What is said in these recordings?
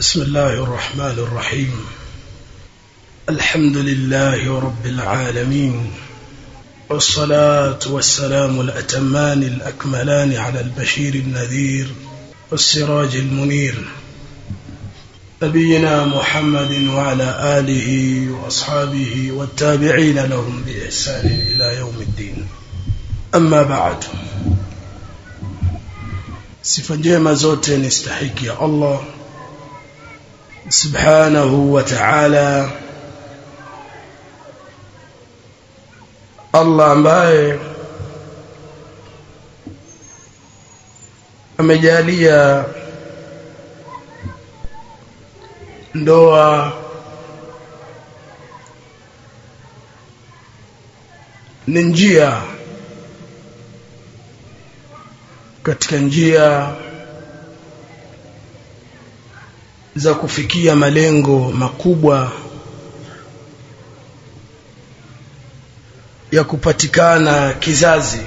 بسم الله الرحمن الرحيم الحمد لله رب العالمين والصلاة والسلام الأتمان الأكملان على البشير النذير والسراج المنير نبينا محمد وعلى آله وأصحابه والتابعين لهم بإحسان إلى يوم الدين أما بعد sifa njema zote ni stahiki ya Allah subhanahu wa ta'ala Allah ambaye amejalia ndoa ni njia katika njia za kufikia malengo makubwa ya kupatikana kizazi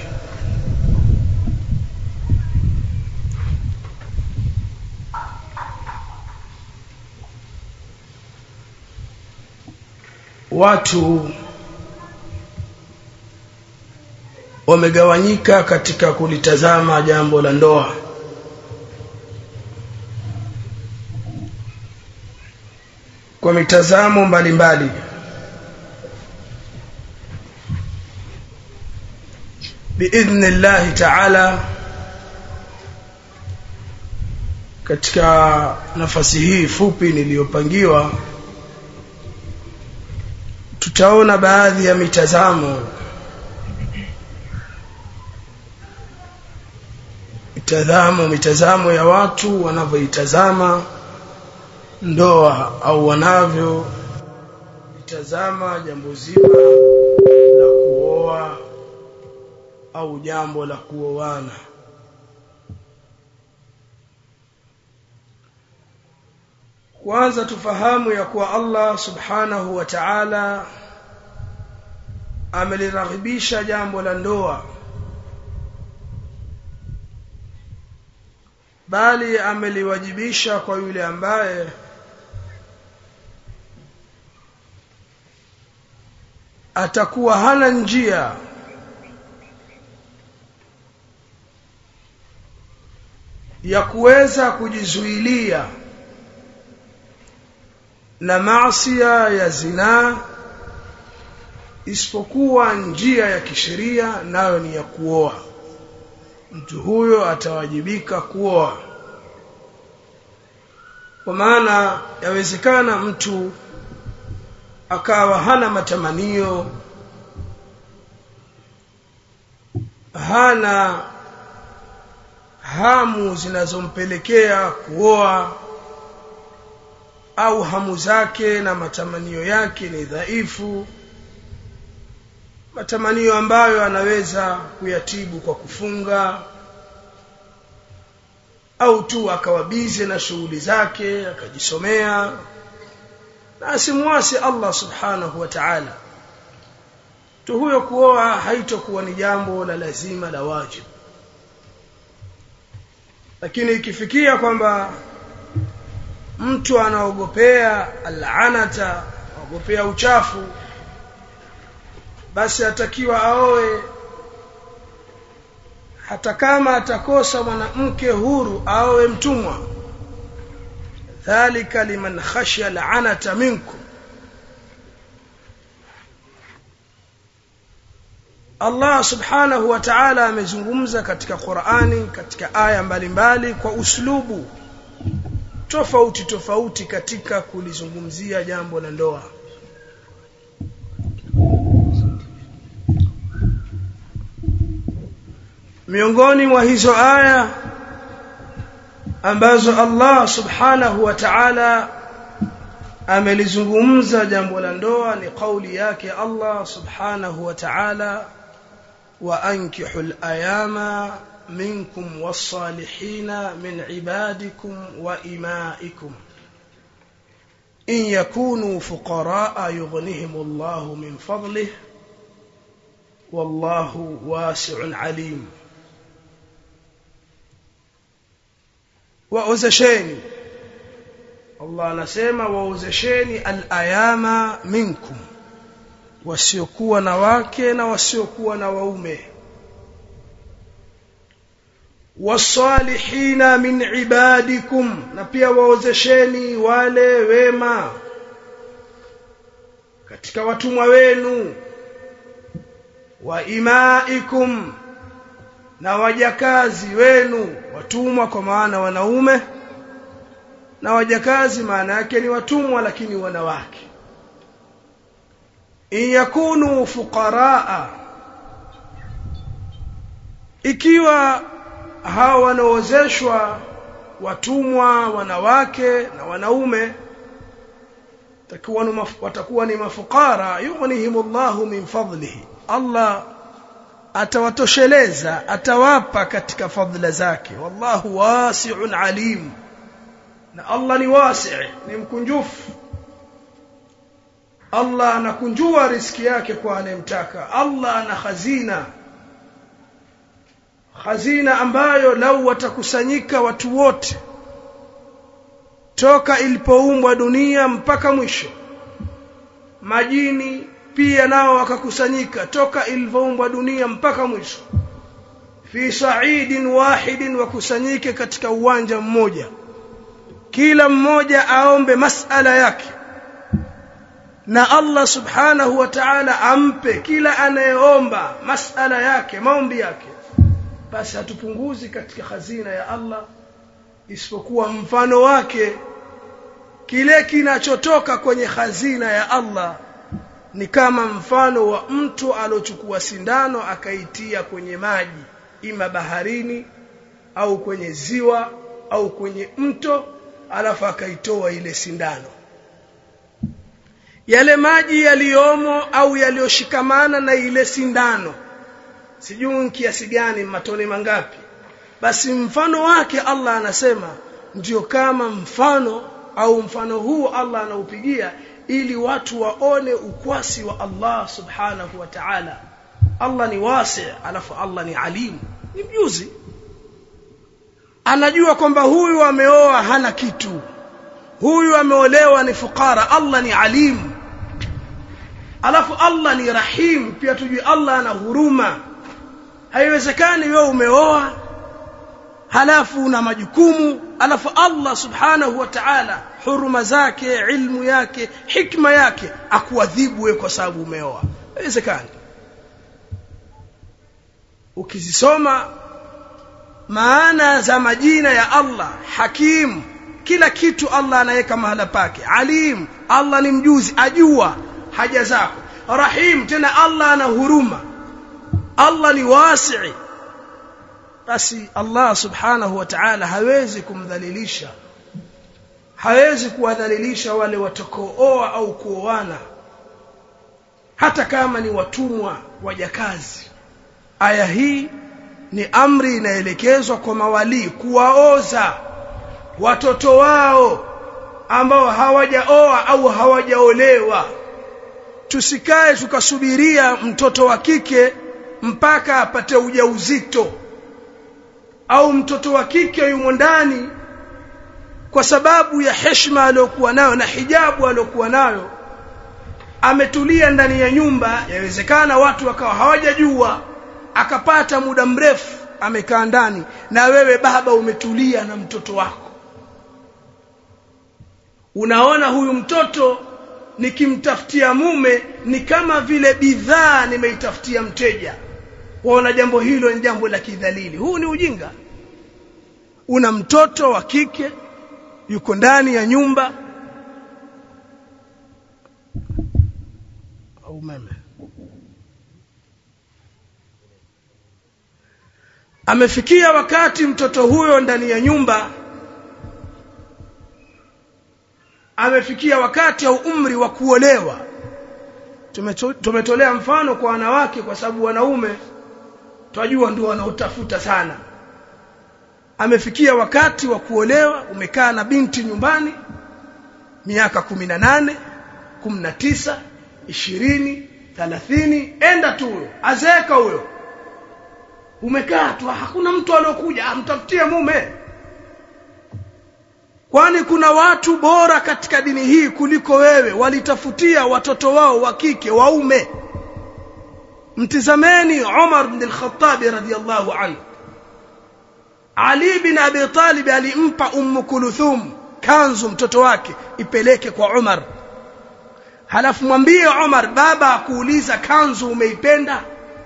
watu wamegawanyika katika kulitazama jambo la ndoa kwa mitazamo mbalimbali biidhnillahi taala katika nafasi hii fupi niliyopangiwa tutaona baadhi ya mitazamo mitazamo mitazamo ya watu wanavyoitazama ndoa au wanavyo itazama jambo zima la kuoa au jambo la kuoana kwanza tufahamu ya kuwa Allah subhanahu wa ta'ala ameliraghibisha jambo la ndoa bali ameliwajibisha kwa yule ambaye atakuwa hana njia ya kuweza kujizuilia na maasiya ya zinaa isipokuwa njia ya kisheria nayo ni ya kuoa mtu huyo atawajibika kuoa kwa maana yawezekana mtu akawa hana matamanio hana hamu zinazompelekea kuoa au hamu zake na matamanio yake ni dhaifu matamanio ambayo anaweza kuyatibu kwa kufunga au tu akawabize na shughuli zake akajisomea na asimwasi Allah subhanahu wa ta'ala tu huyo kuoa haitokuwa ni jambo la lazima la wajibu lakini ikifikia kwamba mtu anaogopea al'anata aogopea uchafu basi atakiwa aoe hata kama atakosa mwanamke huru aoe mtumwa dhalika liman khashya la'anata minkum Allah subhanahu wa ta'ala amezungumza katika Qur'ani katika aya mbalimbali kwa uslubu tofauti tofauti katika kulizungumzia jambo la ndoa miongoni mwa hizo aya ambazo Allah subhanahu wa ta'ala amelizungumza jambo la ndoa ni kauli yake Allah subhanahu wa ta'ala wa ankihul ayama منكم والصالحين من عبادكم وإمائكم إن يكونوا فقراء يغنهم الله من فضله والله واسع عليم waozesheni Allah anasema waozesheni al-ayama minkum wasiokuwa na wake na wasiokuwa na waume wasalihina min ibadikum na pia waozesheni wale wema katika watumwa wenu wa imaikum na wajakazi wenu watumwa kwa maana wanaume na wajakazi maana yake ni watumwa lakini wanawake in yakunu fuqaraa ikiwa hawa wanaozeshwa watumwa wanawake na wanaume takuwa watakuwa ni mafukara yughnihimullahu min fadlihi Allah atawatosheleza atawapa katika fadhila zake wallahu wasi'un alim na Allah ni wasi' ni mkunjufu Allah anakunjua riski yake kwa anayemtaka Allah ana hazina hazina ambayo lau watakusanyika watu wote toka ilipoumbwa dunia mpaka mwisho majini pia nao wakakusanyika toka ilivyoumbwa dunia mpaka mwisho fi sa'idin wahidin wakusanyike katika uwanja mmoja kila mmoja aombe masala yake na Allah subhanahu wa ta'ala ampe kila anayeomba masala yake maombi yake basi hatupunguzi katika hazina ya Allah isipokuwa mfano wake kile kinachotoka kwenye hazina ya Allah ni kama mfano wa mtu alochukua sindano akaitia kwenye maji ima baharini au kwenye ziwa au kwenye mto alafu akaitoa ile sindano yale maji yaliyomo au yaliyoshikamana na ile sindano sijui kiasi gani matone mangapi basi mfano wake Allah anasema ndio kama mfano au mfano huu Allah anaupigia ili watu waone ukwasi wa Allah subhanahu wa ta'ala Allah ni wasi alafu Allah ni alim ni mjuzi anajua kwamba huyu ameoa hana kitu huyu ameolewa ni fukara Allah ni alim alafu Allah ni rahim pia tujue Allah ana huruma haiwezekani wewe umeoa halafu una majukumu alafu Allah subhanahu wa ta'ala huruma zake ilmu yake hikma yake akuadhibu wewe kwa sababu umeoa haiwezekani ukizisoma maana za majina ya Allah hakim kila kitu Allah anaweka mahala pake alim Allah ni mjuzi ajua haja zako rahim tena Allah ana huruma Allah ni wasi basi Allah subhanahu wa ta'ala hawezi kumdhalilisha hawezi kuwadhalilisha wale watakaooa au kuoana hata kama ni watumwa wajakazi aya hii ni amri inaelekezwa kwa mawali kuwaoza watoto wao ambao hawajaoa au hawajaolewa tusikae tukasubiria mtoto wa kike mpaka apate ujauzito au mtoto wa kike yumo ndani kwa sababu ya heshima aliyokuwa nayo na hijabu aliyokuwa nayo ametulia ndani ya nyumba yawezekana watu wakawa hawajajua akapata muda mrefu amekaa ndani na wewe baba umetulia na mtoto wako unaona huyu mtoto nikimtafutia mume ni kama vile bidhaa nimeitafutia mteja waona jambo hilo ni jambo la kidhalili huu ni ujinga una mtoto wa kike yuko ndani ya nyumba au umeme amefikia wakati mtoto huyo ndani ya nyumba amefikia wakati au umri wa kuolewa tumetolea mfano kwa wanawake kwa sababu wanaume twajua ndio wanaotafuta sana amefikia wakati wa kuolewa umekaa na binti nyumbani miaka 18 19 20 30 enda tu huyo azeeka huyo umekaa tu hakuna mtu aliyokuja amtafutie mume kwani kuna watu bora katika dini hii kuliko wewe walitafutia watoto wao wa kike waume mtizameni Umar bin al-Khattab radhiyallahu anhu Ali bin Abi Talib alimpa Ummu Kulthum kanzu mtoto wake ipeleke kwa Umar halafu mwambie Umar baba akuuliza kanzu umeipenda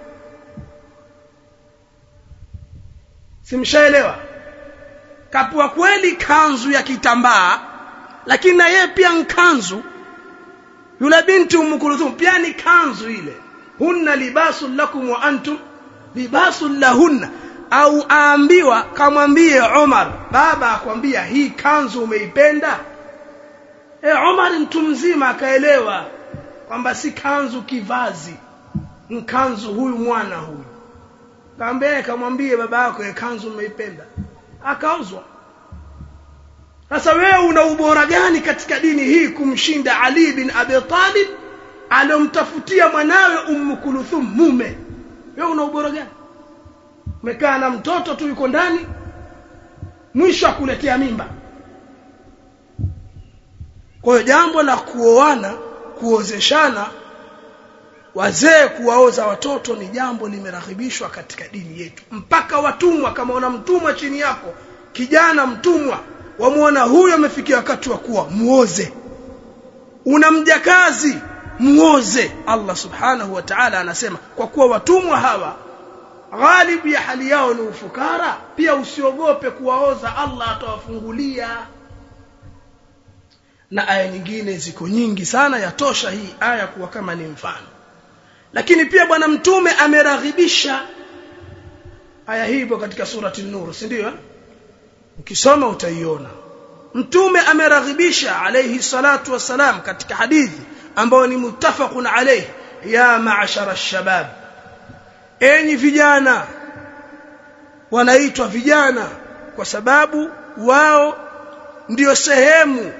simshaelewa kapua kweli kanzu ya kitambaa lakini na yeye pia nkanzu yule binti Ummu Kulthum pia ni kanzu ile hunna libasul lakum wa antum libasul lahunna au aambiwa kamwambie Umar baba akwambia hii kanzu umeipenda e Umar mtu mzima akaelewa kwamba si kanzu kivazi mkanzu huyu mwana huyu kaambia kamwambie baba yako e kanzu umeipenda akauzwa sasa wewe una ubora gani katika dini hii kumshinda Ali bin Abi Talib aliyomtafutia mwanawe Ummu Kulthum mume wewe una ubora gani umekaa na mtoto tu yuko ndani mwisho akuletea mimba kwa hiyo jambo la kuoana kuozeshana wazee kuwaoza watoto ni jambo limeraghibishwa katika dini yetu mpaka watumwa kama una mtumwa chini yako kijana mtumwa wamuona huyo amefikia wakati wa kuwa muoze una mjakazi muoze Allah subhanahu wa ta'ala anasema kwa kuwa watumwa hawa ghalibu ya hali yao ni ufukara pia usiogope kuwaoza Allah atawafungulia na aya nyingine ziko nyingi sana yatosha hii aya kuwa kama ni mfano lakini pia bwana mtume ameraghibisha aya hii ipo katika surati an-nur si ndio ukisoma utaiona mtume ameraghibisha alayhi salatu wassalam katika hadithi ambayo ni muttafaqun alayhi ya ma'ashara ash-shabab enyi vijana wanaitwa vijana kwa sababu wao ndiyo sehemu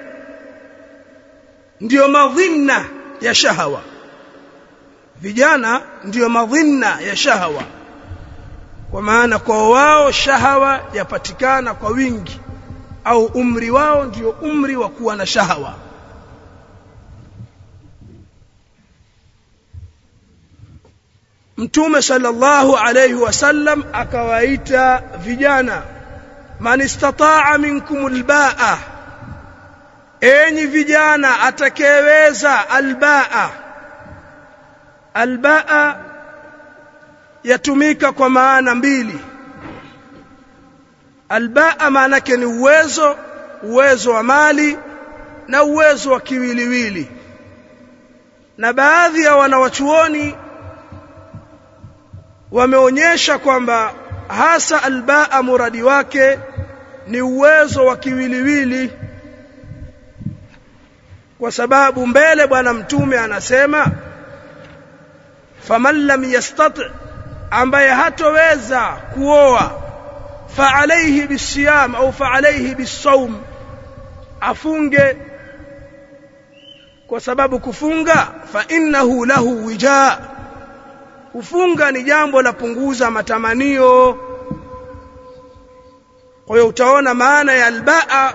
ndiyo madhinna ya shahawa vijana ndiyo madhinna ya shahawa kwa maana kwa wao shahawa yapatikana kwa wingi au umri wao ndiyo umri wa kuwa na shahawa Mtume sallallahu alayhi wasallam akawaita vijana man istataa minkum albaa enyi vijana atakayeweza albaa albaa yatumika kwa maana mbili albaa maana yake ni uwezo uwezo wa mali na uwezo wa kiwiliwili na baadhi ya wanawachuoni wameonyesha kwamba hasa albaa muradi wake ni uwezo wa kiwiliwili kwa sababu mbele bwana mtume anasema faman lam yastati ambaye hatoweza kuoa fa alayhi bisiyam au fa alayhi bisawm afunge kwa sababu kufunga fa innahu lahu wijaa kufunga ni jambo la punguza matamanio kwa hiyo utaona maana ya albaa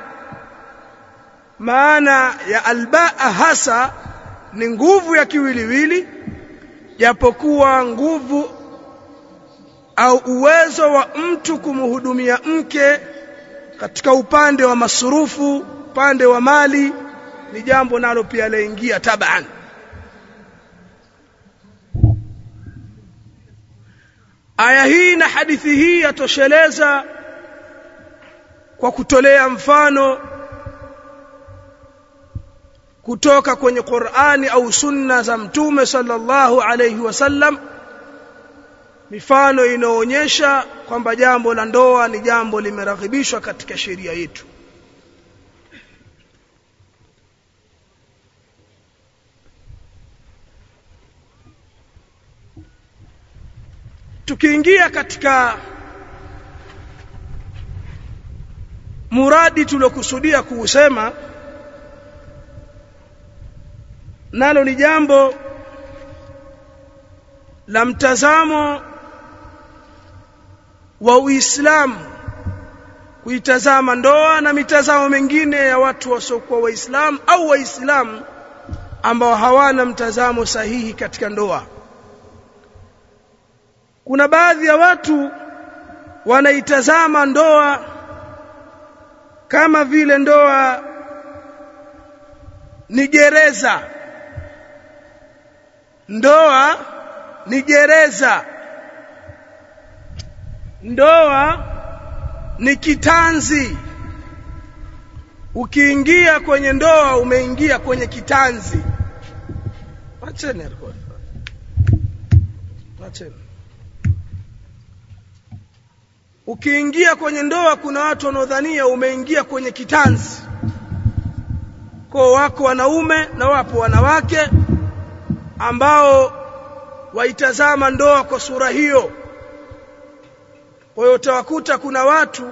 maana ya albaa hasa ni nguvu ya kiwiliwili japokuwa nguvu au uwezo wa mtu kumhudumia mke katika upande wa masurufu upande wa mali ni jambo nalo pia laingia taban aya hii na hadithi hii yatosheleza kwa kutolea mfano kutoka kwenye Qur'ani au sunna za mtume sallallahu alayhi wasallam mifano inaonyesha kwamba jambo la ndoa ni jambo limeraghibishwa katika sheria yetu tukiingia katika muradi tuliokusudia kuusema nalo ni jambo la mtazamo wa Uislamu kuitazama ndoa na mitazamo mingine ya watu wasiokuwa waislamu au waislamu ambao hawana mtazamo sahihi katika ndoa kuna baadhi ya watu wanaitazama ndoa kama vile ndoa ni gereza ndoa ni gereza ndoa ni kitanzi ukiingia kwenye ndoa umeingia kwenye kitanzi acheni alikuwa acheni ukiingia kwenye ndoa kuna watu wanaodhania umeingia kwenye kitanzi kwa wako wanaume na wapo wanawake ambao waitazama ndoa kwa sura hiyo kwa hiyo utawakuta kuna watu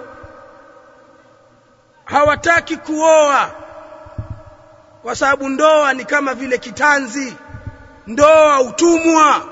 hawataki kuoa kwa sababu ndoa ni kama vile kitanzi ndoa utumwa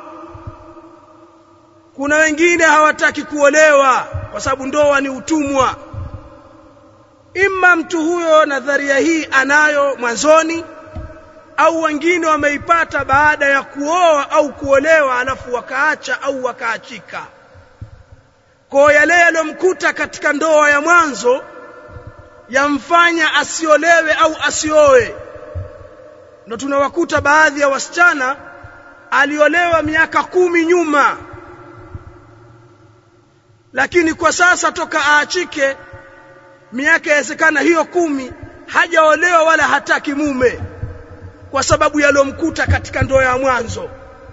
kuna wengine hawataki kuolewa kwa sababu ndoa ni utumwa imma mtu huyo nadharia hii anayo mwanzoni au wengine wameipata baada ya kuoa au kuolewa alafu wakaacha au wakaachika kwa yale yaliyomkuta katika ndoa ya mwanzo yamfanya asiolewe au asioe ndo tunawakuta baadhi ya wasichana aliolewa miaka kumi nyuma lakini kwa sasa toka aachike miaka yawezekana hiyo kumi hajaolewa wala hataki mume kwa sababu yaliyomkuta katika ndoa ya mwanzo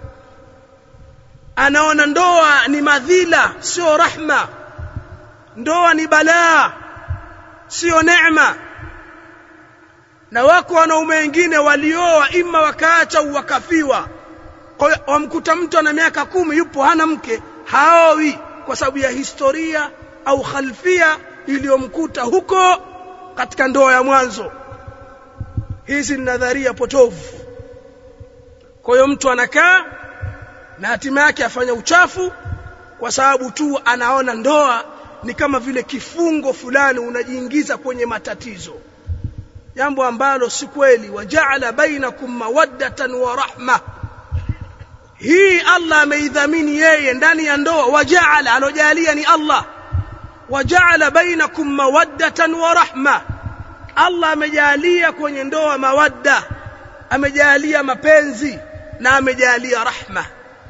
anaona ndoa ni madhila sio rahma ndoa ni balaa sio neema na wako wanaume wengine walioa ima wakaacha au wakafiwa kwa hiyo wamkuta mtu ana miaka kumi yupo hana mke haowi kwa sababu ya historia au khalfia iliyomkuta huko katika ndoa ya mwanzo hizi ni nadharia potovu kwa hiyo mtu anakaa na hatima yake afanya uchafu kwa sababu tu anaona ndoa ni kama vile kifungo fulani unajiingiza kwenye matatizo jambo ambalo si kweli wajaala bainakum mawaddatan wa rahma hii Allah ameidhamini yeye ndani ya ndoa wajaala alojalia ni Allah wajaala bainakum mawaddatan wa rahma Allah amejalia kwenye ndoa mawadda amejalia mapenzi na amejalia rahma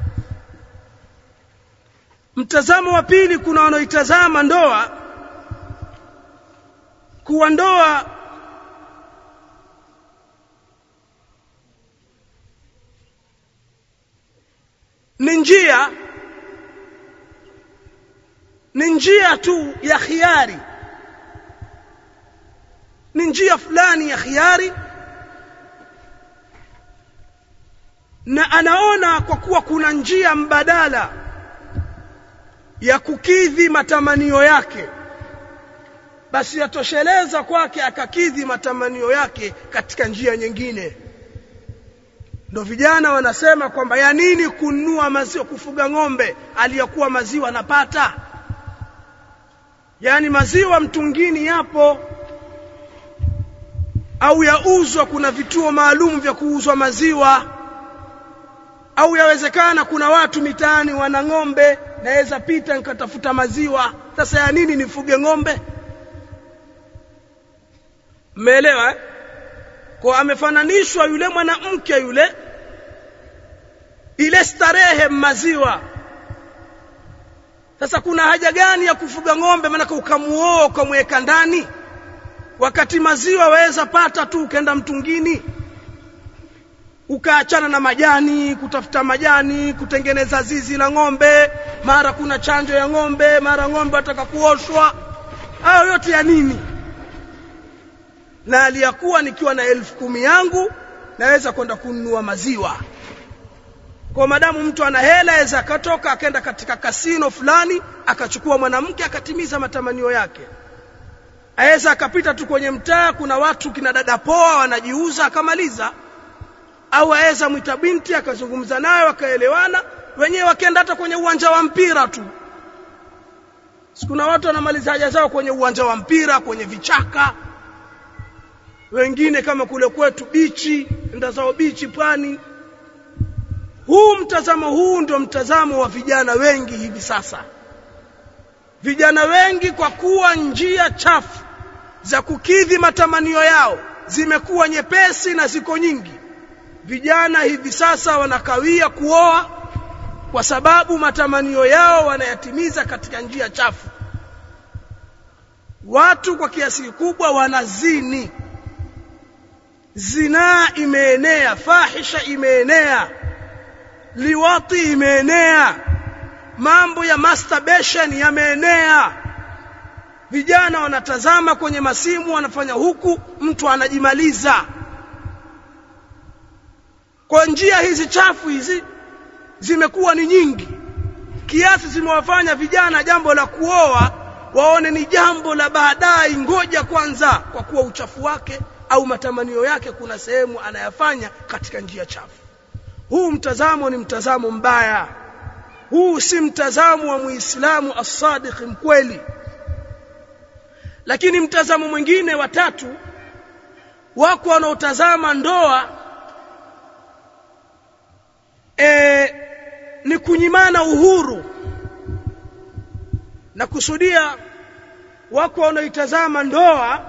mtazamo wa pili kuna wanaoitazama ndoa kuwa ndoa ni njia ni njia tu ya khiari ni njia fulani ya khiari na anaona kwa kuwa kuna njia mbadala ya kukidhi matamanio yake basi yatosheleza kwake akakidhi matamanio yake katika njia nyingine ndo vijana wanasema kwamba ya nini kununua maziwa kufuga ng'ombe aliyokuwa maziwa anapata yaani maziwa mtungini yapo au yauzwa kuna vituo maalum vya kuuzwa maziwa au yawezekana kuna watu mitaani wana ng'ombe naweza pita nikatafuta maziwa sasa ya nini nifuge ng'ombe mmeelewa eh? kwa amefananishwa yule mwanamke yule ile starehe maziwa sasa kuna haja gani ya kufuga ng'ombe maana ukamuoa ukamweka ndani wakati maziwa waweza pata tu ukaenda mtungini ukaachana na majani kutafuta majani kutengeneza zizi la ng'ombe mara kuna chanjo ya ng'ombe mara ng'ombe ataka kuoshwa hayo yote ya nini na aliyakuwa nikiwa na elfu kumi yangu naweza kwenda kununua maziwa kwa madamu mtu ana hela aweza akatoka akaenda katika kasino fulani akachukua mwanamke akatimiza matamanio yake aweza akapita tu kwenye mtaa kuna watu kina dada poa wanajiuza akamaliza au aweza mwita binti akazungumza naye wakaelewana wenyewe wakaenda hata kwenye uwanja wa mpira tu kuna watu wanamaliza haja zao kwenye uwanja wa mpira kwenye vichaka wengine kama kule kwetu bichi enda zao bichi pwani huu mtazamo huu ndio mtazamo wa vijana wengi hivi sasa vijana wengi kwa kuwa njia chafu za kukidhi matamanio yao zimekuwa nyepesi na ziko nyingi vijana hivi sasa wanakawia kuoa kwa sababu matamanio yao wanayatimiza katika njia chafu watu kwa kiasi kikubwa wanazini zinaa imeenea fahisha imeenea liwati imeenea mambo ya masturbation yameenea vijana wanatazama kwenye masimu wanafanya huku mtu anajimaliza kwa njia hizi chafu hizi zimekuwa ni nyingi kiasi zimewafanya vijana jambo la kuoa waone ni jambo la baadaye ngoja kwanza kwa kuwa uchafu wake au matamanio yake kuna sehemu anayafanya katika njia chafu huu mtazamo ni mtazamo mbaya huu si mtazamo wa muislamu as-sadiq mkweli lakini mtazamo mwingine wa tatu wako wanaotazama ndoa e, ni kunyimana uhuru na kusudia wako wanaoitazama ndoa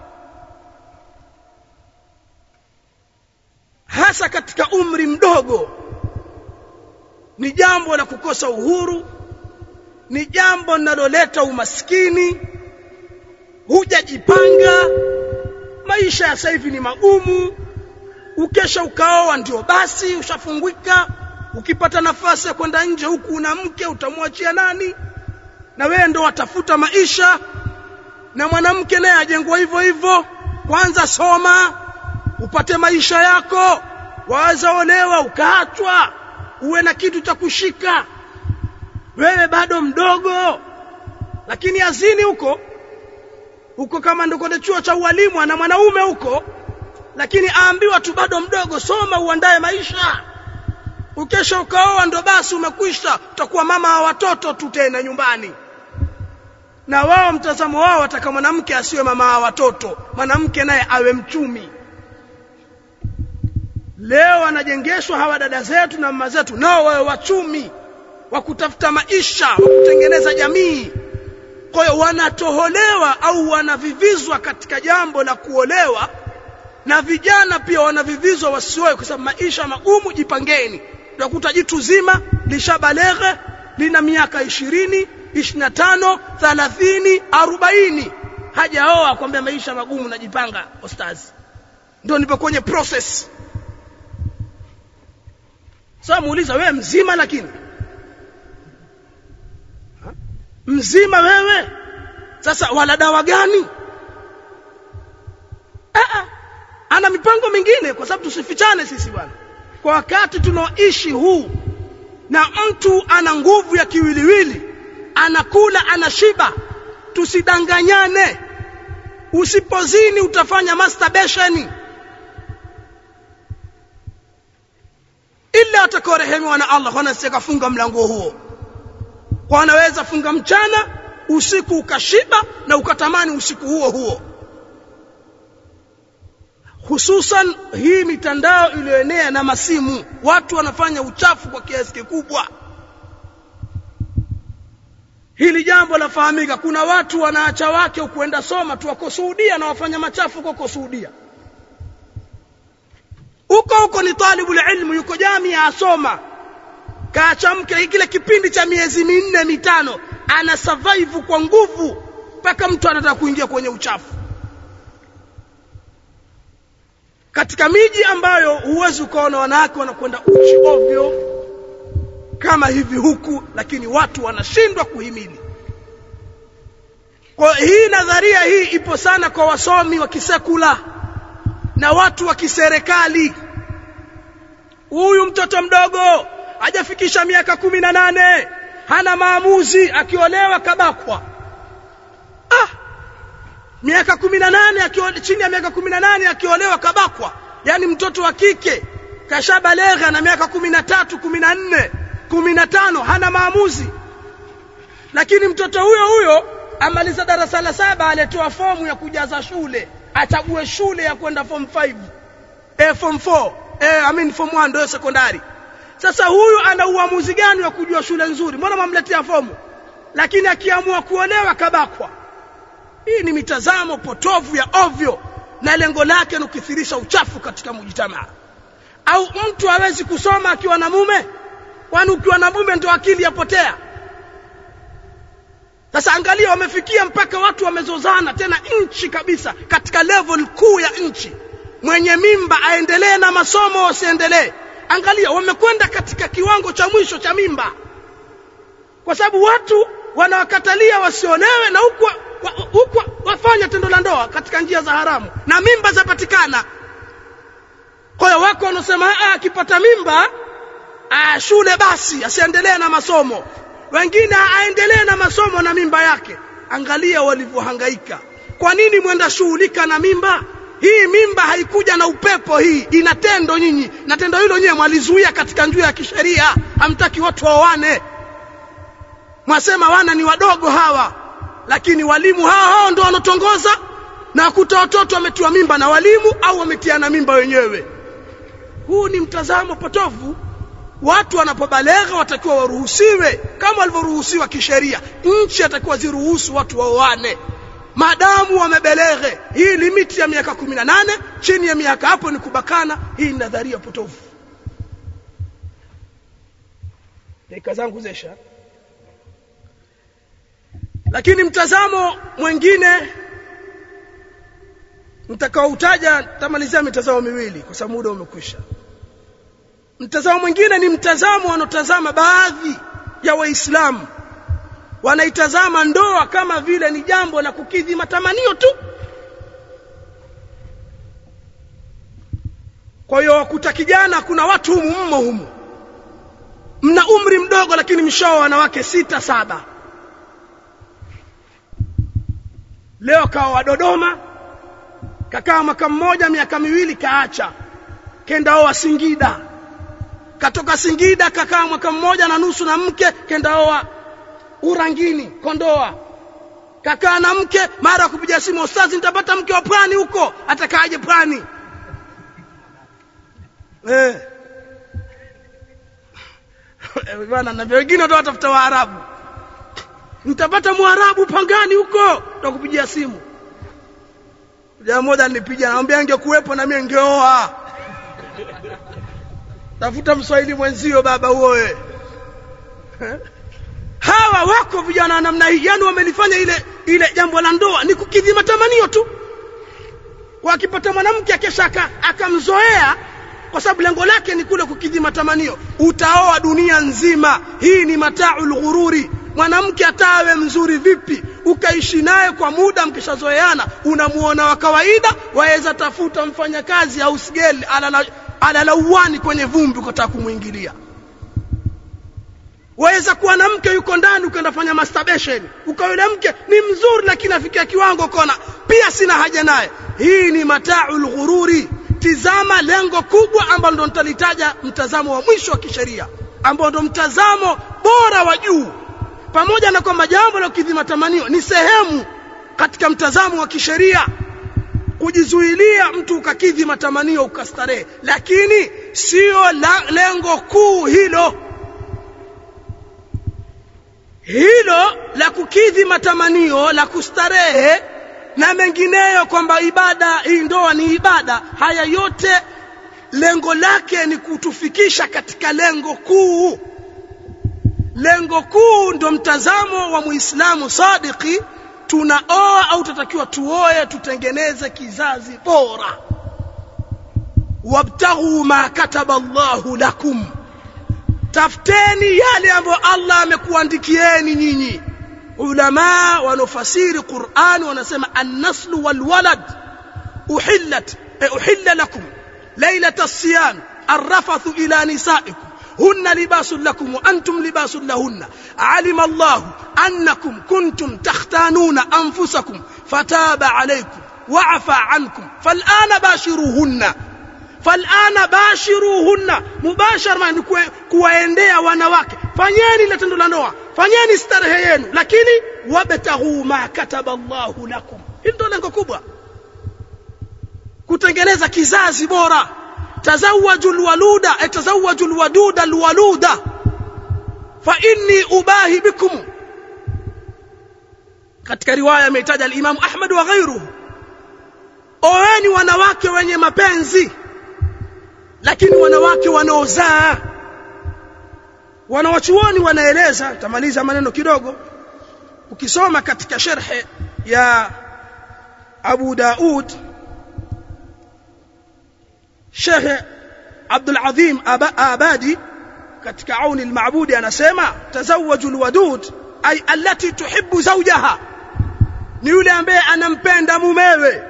hasa katika umri mdogo ni jambo la kukosa uhuru ni jambo linaloleta umaskini hujajipanga maisha ya sasa hivi ni magumu ukesha ukaoa ndio basi ushafungwika ukipata nafasi ya kwenda nje huku una mke utamwachia nani na wewe ndo watafuta maisha na mwanamke naye ajengwa hivyo hivyo kwanza soma upate maisha yako waweza olewa ukaachwa uwe na kitu cha kushika wewe bado mdogo lakini azini huko huko kama ndo kwenye chuo cha ualimu ana mwanaume huko lakini aambiwa tu bado mdogo soma uandae maisha ukesha ukaoa ndo basi umekwisha utakuwa mama wa watoto tu tena nyumbani na wao mtazamo wao wataka mwanamke asiwe mama wa watoto mwanamke naye awe mchumi leo wanajengeshwa hawa dada zetu na mama zetu nao wawe wachumi wa kutafuta maisha wa kutengeneza jamii kwa hiyo wanatoholewa au wanavivizwa katika jambo la kuolewa na vijana pia wanavivizwa wasioe kwa sababu maisha magumu jipangeni utakuta jitu zima lishabaleghe lina miaka ishirini ishirini na tano thalathini arobaini hajaoa kwambia maisha magumu najipanga ostazi ndio nipo kwenye process sasa muuliza wewe mzima lakini ha? mzima wewe sasa wala dawa gani Aa, ana mipango mingine kwa sababu tusifichane sisi bwana kwa wakati tunaoishi huu na mtu ana nguvu ya kiwiliwili anakula anashiba tusidanganyane usipozini utafanya masturbation ila atakaorehemiwa na Allah wanasema kafunga mlango huo kwa anaweza funga mchana usiku ukashiba na ukatamani usiku huo huo hususan hii mitandao iliyoenea na masimu watu wanafanya uchafu kwa kiasi kikubwa hili jambo lafahamika kuna watu wanaacha wake kuenda soma tu wako Saudia na wafanya machafu huko Saudia huko huko ni talibu ilmu yuko jamia asoma kaacha mke kile kipindi cha miezi minne mitano ana survive kwa nguvu mpaka mtu anataka kuingia kwenye uchafu katika miji ambayo huwezi ukaona wanawake wanakwenda uchi ovyo kama hivi huku lakini watu wanashindwa kuhimili kwa hii nadharia hii ipo sana kwa wasomi wa kisekula na watu wa kiserikali huyu mtoto mdogo hajafikisha miaka kumi na nane hana maamuzi akiolewa kabakwa ah miaka kumi na nane chini ya miaka kumi na nane akiolewa kabakwa yani mtoto wa kike kashabalegha na miaka kumi na tatu kumi na nne kumi na tano hana maamuzi lakini mtoto huyo huyo amaliza darasa la saba aletoa fomu ya kujaza shule achague shule ya kwenda form 5 eh, form 4 eh, I mean form 1 ndio sekondari sasa huyu ana uamuzi gani wa kujua shule nzuri mbona mamletea fomu lakini akiamua kuolewa kabakwa hii ni mitazamo potovu ya ovyo na lengo lake ni kukithirisha uchafu katika mujitamaa au mtu hawezi kusoma akiwa na mume kwani ukiwa na mume ndio akili yapotea sasa angalia wamefikia mpaka watu wamezozana tena nchi kabisa katika level kuu ya nchi mwenye mimba aendelee na masomo wasiendelee angalia wamekwenda katika kiwango cha mwisho cha mimba kwa sababu watu wanawakatalia wasiolewe na huku huku wafanya tendo la ndoa katika njia za haramu na mimba zapatikana kwa hiyo wako wanaosema akipata mimba a, shule basi asiendelee na masomo wengine aendelee na masomo na mimba yake angalia walivyohangaika kwa nini mwenda shughulika na mimba hii mimba haikuja na upepo hii ina tendo nyinyi na tendo hilo nyewe mwalizuia katika njia ya kisheria hamtaki watu waoane mwasema wana ni wadogo hawa lakini walimu hao hao ndio wanotongoza na wakuta watoto wametiwa mimba na walimu au wametiana mimba wenyewe huu ni mtazamo potofu watu wanapobalegha watakiwa waruhusiwe kama walivyoruhusiwa kisheria nchi atakiwa ziruhusu watu waoane maadamu wamebeleghe hii limiti ya miaka kumi na nane chini ya miaka hapo ni kubakana hii ni nadharia potofu dakika zangu zesha lakini mtazamo mwingine nitakaoutaja tamalizia mitazamo miwili kwa sababu muda umekwisha mtazamo mwingine ni mtazamo wanaotazama baadhi ya waislamu wanaitazama ndoa kama vile ni jambo la kukidhi matamanio tu kwa hiyo wakuta kijana kuna watu humu mmo humu mna umri mdogo lakini mshao wanawake sita saba leo kawa wa Dodoma kakaa mwaka mmoja miaka miwili kaacha kenda oa Singida katoka Singida kakaa mwaka mmoja na nusu na mke kenda oa Urangini Kondoa kakaa na mke mara kupiga simu ustazi nitapata mke wa pwani huko atakaaje pwani eh bwana na wengine ndio watafuta waarabu nitapata mwarabu pangani huko tutakupigia simu jamaa moja nilipiga anamwambia angekuwepo na mimi ningeoa tafuta mswahili mwenzio baba uoe hawa wako vijana wa namna hii yani wamelifanya ile ile jambo la ndoa ni kukidhi matamanio tu wakipata mwanamke akesha akamzoea kwa sababu lengo lake ni kule kukidhi matamanio utaoa dunia nzima hii ni mataul ghururi mwanamke atawe mzuri vipi ukaishi naye kwa muda mkishazoeana unamuona wa kawaida waweza tafuta mfanyakazi au sigeli alala uwani kwenye vumbi ukataka kumwingilia waweza kuwa na mke yuko ndani ukaenda fanya masturbation ukawa yule mke ni mzuri lakini afikia kiwango kona pia sina haja naye hii ni mataul ghururi tizama lengo kubwa ambalo ndo nitalitaja mtazamo wa mwisho wa kisheria ambao ndo mtazamo bora wa juu pamoja na kwamba jambo la kukidhi matamanio ni sehemu katika mtazamo wa kisheria kujizuilia mtu ukakidhi matamanio ukastarehe lakini sio lengo kuu hilo hilo la kukidhi matamanio la kustarehe na mengineyo kwamba ibada hii ndoa ni ibada haya yote lengo lake ni kutufikisha katika lengo kuu lengo kuu ndo mtazamo wa muislamu sadiki tunaoa au tutakiwa tuoe tutengeneze kizazi bora wabtaghu ma kataba Allahu lakum tafuteni yale ambayo Allah amekuandikieni nyinyi ulama wanaofasiri Qur'an wanasema an-naslu wal walad uhillat uhilla lakum laylata as-siyam arrafathu ila nisaikum هن لباس لكم وأنتم لباس لهن علم الله أنكم كنتم تختانون أنفسكم فتاب عليكم وعفى عنكم فالآن باشروهن فالآن باشروهن مباشر ما kuwaendea wanawake fanyeni ile tendo la ndoa fanyeni starehe yenu lakini wabtaghu ma kataba Allahu lakum hili ndio lengo kubwa kutengeneza kizazi bora tazawwaju alwaluda tazawwaju alwaduda alwaluda fa inni ubahi bikum katika riwaya ameitaja al-Imam Ahmad wa ghairuhu oeni wanawake wenye mapenzi lakini wanawake wanaozaa wanawachuoni wanaeleza tamaliza maneno kidogo ukisoma katika sharhe ya Abu Daud Sheikh Abdul Azim Abadi katika Auni al-Ma'budi anasema tazawwaju al-wadud ay allati tuhibbu zawjaha ni yule ambaye anampenda mumewe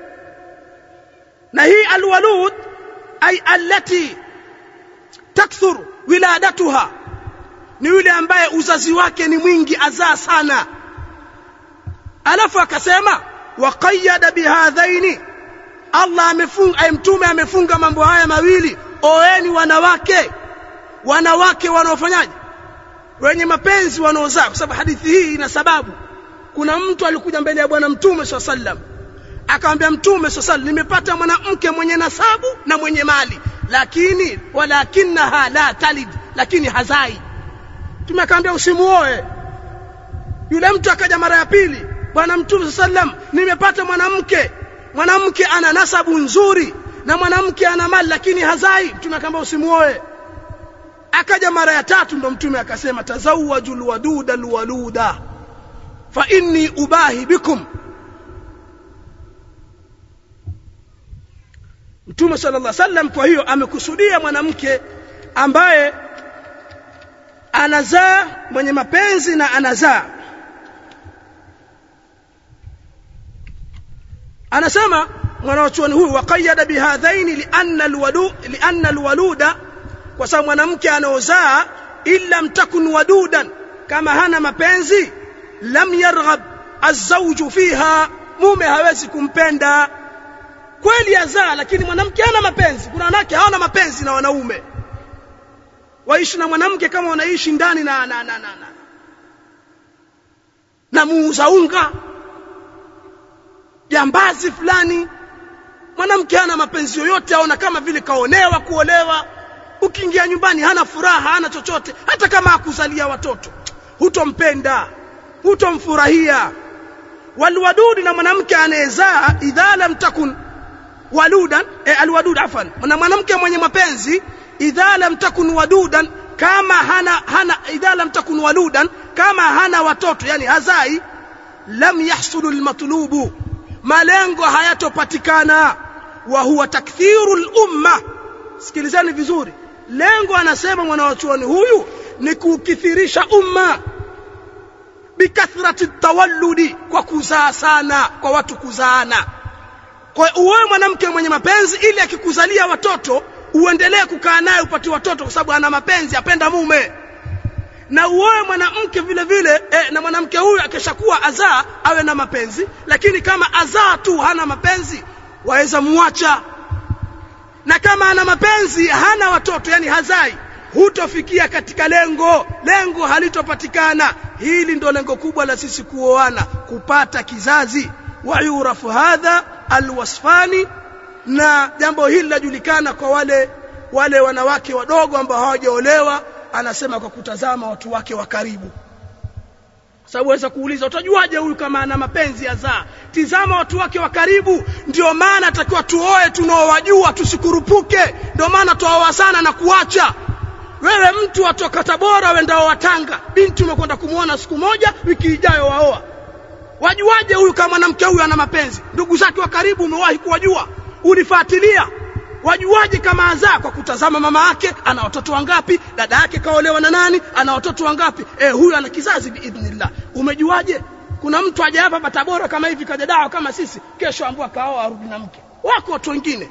na hii al-walud ay allati takthur wiladatuha ni yule ambaye uzazi wake ni mwingi azaa sana alafu akasema waqayyada bihadhaini Allah amefunga mtume amefunga mambo haya mawili oeni wanawake wanawake wanaofanyaje wenye mapenzi wanaozaa kwa sababu hadithi hii ina sababu kuna mtu alikuja mbele ya bwana mtume swalla sallam akamwambia mtume swalla sallam nimepata mwanamke mwenye nasabu na mwenye mali lakini walakinaha la talid lakini hazai mtume akamwambia usimuoe yule mtu akaja mara ya pili bwana mtume sallam nimepata mwanamke mwanamke ana nasabu nzuri na mwanamke ana mali lakini hazai mtume akamwambia usimuoe akaja mara ya tatu ndo mtume akasema tazawwajul waduda alwaluda fa inni ubahi bikum Mtume sallallahu alaihi wasallam kwa hiyo amekusudia mwanamke ambaye anazaa mwenye mapenzi na anazaa anasema mwanachuoni huyu waqayyada bihadhaini lianna alwadu lianna alwaluda kwa sababu mwanamke anaozaa illa mtakun wadudan kama hana mapenzi lam yarghab azawju fiha mume hawezi kumpenda kweli azaa lakini mwanamke hana mapenzi kuna wanawake hawana mapenzi na wanaume waishi na mwanamke kama wanaishi ndani na na na na, na. na muuza unga jambazi fulani mwanamke hana mapenzi yoyote aona kama vile kaonewa kuolewa ukiingia nyumbani hana furaha hana chochote hata kama akuzalia watoto hutompenda hutomfurahia walwadudi na mwanamke anayezaa idha lam takun waludan eh, alwadud afan na mwanamke mwenye mapenzi idha lam takun wadudan kama hana hana idha lam takun waludan kama hana watoto yani hazai lam yahsulu almatlubu malengo hayatopatikana wa huwa takthiru lumma sikilizani vizuri lengo anasema mwanawachuoni huyu ni kukithirisha umma bikathrati tawalludi kwa kuzaa sana kwa watu kuzaana kwa uoe mwanamke mwenye mapenzi ili akikuzalia watoto uendelee kukaa naye upate watoto kwa sababu ana mapenzi apenda mume na uoe mwanamke vile vile eh, na mwanamke huyu akishakuwa azaa awe na mapenzi lakini kama azaa tu hana mapenzi waweza muacha na kama ana mapenzi hana watoto yani hazai hutofikia katika lengo lengo halitopatikana hili ndo lengo kubwa la sisi kuoana kupata kizazi wa yurafu hadha alwasfani na jambo hili lajulikana kwa wale wale wanawake wadogo ambao hawajaolewa anasema kwa kutazama watu wake wa karibu sababu waweza kuuliza utajuaje huyu kama ana mapenzi ya zaa tizama watu wake wa karibu ndio maana atakiwa tuoe tunaowajua tusikurupuke ndio maana tuoa sana na kuacha wewe mtu atoka Tabora wendao Watanga binti umekwenda kumwona siku moja wiki ijayo waoa wajuaje huyu kama mwanamke huyu ana mapenzi ndugu zake wa karibu umewahi kuwajua ulifuatilia wajuaje kama azaa kwa kutazama mama yake ana watoto wangapi dada yake kaolewa na nani ana watoto wangapi eh huyu ana kizazi biidhnillah umejuaje kuna mtu aje hapa Tabora kama hivi kaja dawa kama sisi kesho ambua kaoa arudi na mke wako watu wengine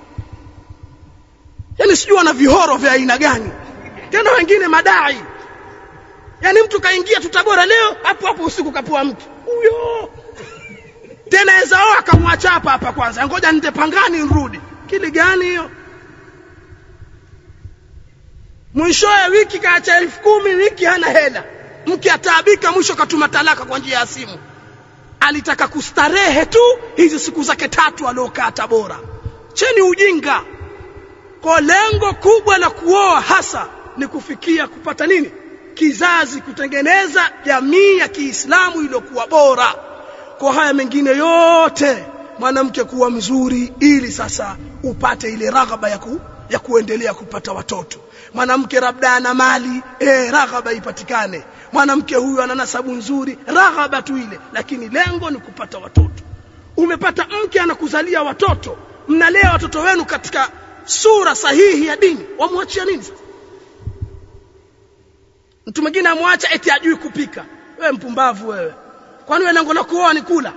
yani sijui wana vihoro vya aina gani tena wengine madai yani mtu kaingia tu Tabora leo hapo hapo usiku kapua mke huyo tena ezao akamwacha hapa hapa kwanza ngoja nite pangani nirudi kili gani hiyo mwishowe wiki kaacha elfu kumi wiki hana hela mke ataabika mwisho katuma talaka kwa njia ya simu alitaka kustarehe tu hizi siku zake tatu aliokaa Tabora cheni ujinga kwa lengo kubwa la kuoa hasa ni kufikia kupata nini kizazi kutengeneza jamii ya Kiislamu iliyokuwa bora kwa haya mengine yote mwanamke kuwa mzuri ili sasa upate ile raghaba ya, ku, ya kuendelea kupata watoto mwanamke labda ana mali eh raghaba ipatikane mwanamke huyu ana nasabu nzuri raghaba tu ile lakini lengo ni kupata watoto umepata mke anakuzalia watoto mnalea watoto wenu katika sura sahihi ya dini wamwachia nini sasa mtu mwingine amwacha eti ajui kupika wewe mpumbavu wewe kwani wewe lengo la kuoa ni kula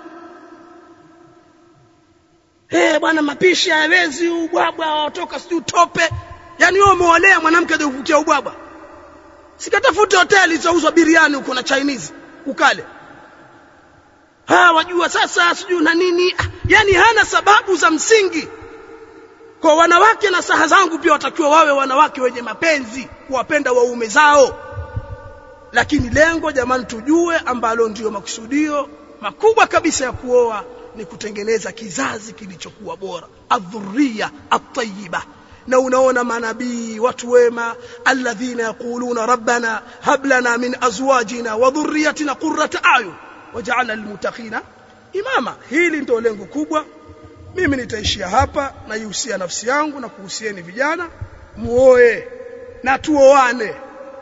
eh bwana mapishi hayawezi ubwabwa watoka sijui tope yani wewe umeolea mwanamke aje kukutia ubwabwa sikatafute hoteli zinauzwa biriani huko na Chinese ukale ha wajua sasa sijui na nini ah, yani hana sababu za msingi kwa wanawake na saha zangu pia watakiwa wawe wanawake wenye mapenzi kuwapenda waume zao lakini lengo jamani tujue ambalo ndiyo makusudio makubwa kabisa ya kuoa ni kutengeneza kizazi kilichokuwa bora adhuria atayiba na unaona manabii watu wema alladhina yaquluna rabbana hab lana min azwajina wa dhurriyyatina qurrata ayun waj'alna lilmuttaqina imama hili ndio lengo kubwa mimi nitaishia hapa na ihusia nafsi yangu na kuhusieni vijana muoe na tuoane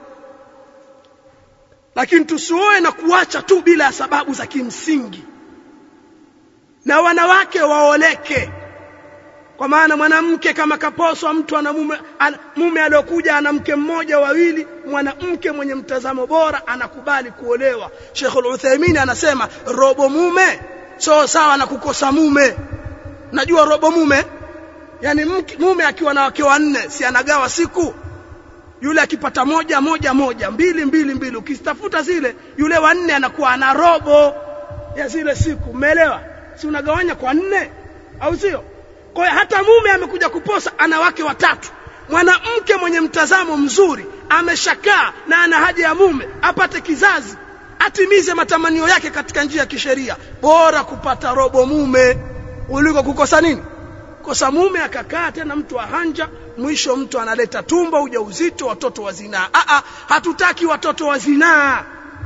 lakini tusioe na kuacha tu bila sababu za kimsingi na wanawake waoleke kwa maana mwanamke kama kaposwa mtu ana mume ana, mume aliyokuja ana mke mmoja wawili mwanamke mwenye mtazamo bora anakubali kuolewa Sheikh Al-Uthaymeen anasema robo mume so sawa na kukosa mume najua robo mume yani mke, mume akiwa na wake wanne si anagawa siku yule akipata moja moja moja mbili mbili mbili ukizitafuta zile yule wa nne anakuwa ana robo ya zile siku umeelewa si unagawanya kwa nne au sio kwa hiyo hata mume amekuja kuposa ana wake watatu mwanamke mwenye mtazamo mzuri ameshakaa na ana haja ya mume apate kizazi atimize matamanio yake katika njia ya kisheria bora kupata robo mume kuliko kukosa nini kosa mume akakaa tena mtu ahanja mwisho mtu analeta tumbo ujauzito watoto wa zinaa a a hatutaki watoto wa zinaa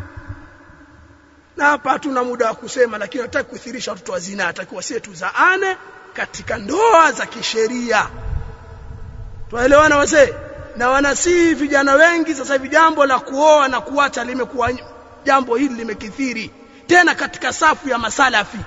na hapa hatuna muda wa kusema lakini nataka kuthirisha watoto wa zinaa atakiwa sie tuzaane katika ndoa za kisheria tuelewana wazee na wanasii vijana wengi sasa hivi jambo la kuoa na kuacha limekuwa jambo hili limekithiri tena katika safu ya masalafi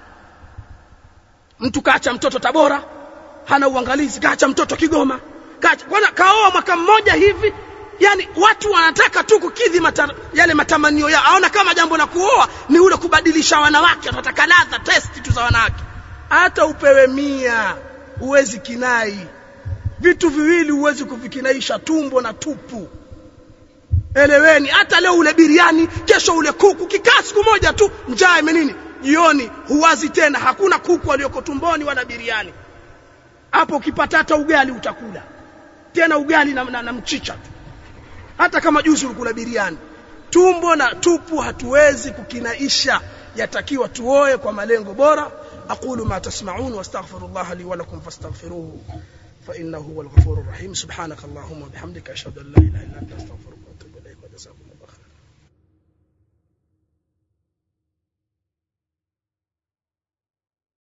mtu kaacha mtoto Tabora hana uangalizi kaacha mtoto Kigoma kaacha bwana kaoa mwaka mmoja hivi yani watu wanataka tu kukidhi mata, yale matamanio yao aona kama jambo la kuoa ni ule kubadilisha wanawake wanataka ladha test tu za wanawake hata upewe mia huwezi kinai vitu viwili huwezi kuvikinaisha tumbo na tupu eleweni hata leo ule biriani kesho ule kuku kikaa siku moja tu njaa imenini jioni huwazi tena hakuna kuku aliyoko tumboni wala biriani hapo ukipata hata ugali utakula tena ugali na, na, na mchicha tu hata kama juzi ulikula biriani tumbo na tupu hatuwezi kukinaisha yatakiwa tuoe kwa malengo bora aqulu ma tasma'un wastaghfirullah li wa lakum fastaghfiruhu fa innahu huwal ghafurur rahim subhanakallahumma bihamdika ashhadu an la ilaha illa anta astaghfiruka